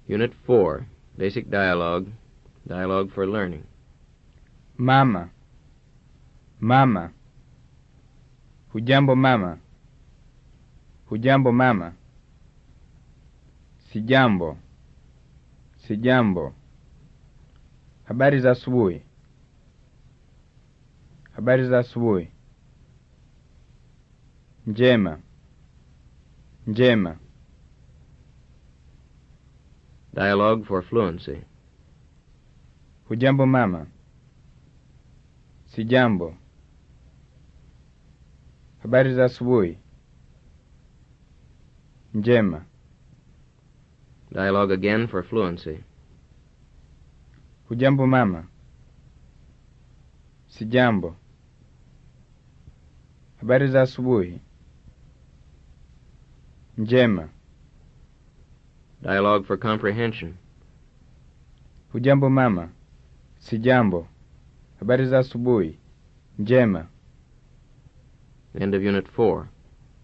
Unit 4, Basic Dialogue, Dialogue for Learning. Mama. Mama. Hujambo mama. Hujambo mama. Sijambo. Sijambo. Habari za asubuhi. Habari za asubuhi. Njema. Njema. Dialogue for Fluency. Hujambo mama. Sijambo. Habari za asubuhi. Njema. Dialogue again for Fluency. Hujambo mama. Sijambo. Habari za asubuhi. Njema. Dialogue for Comprehension. Hujambo mama. Sijambo. Habari za asubuhi. Njema. End of Unit 4.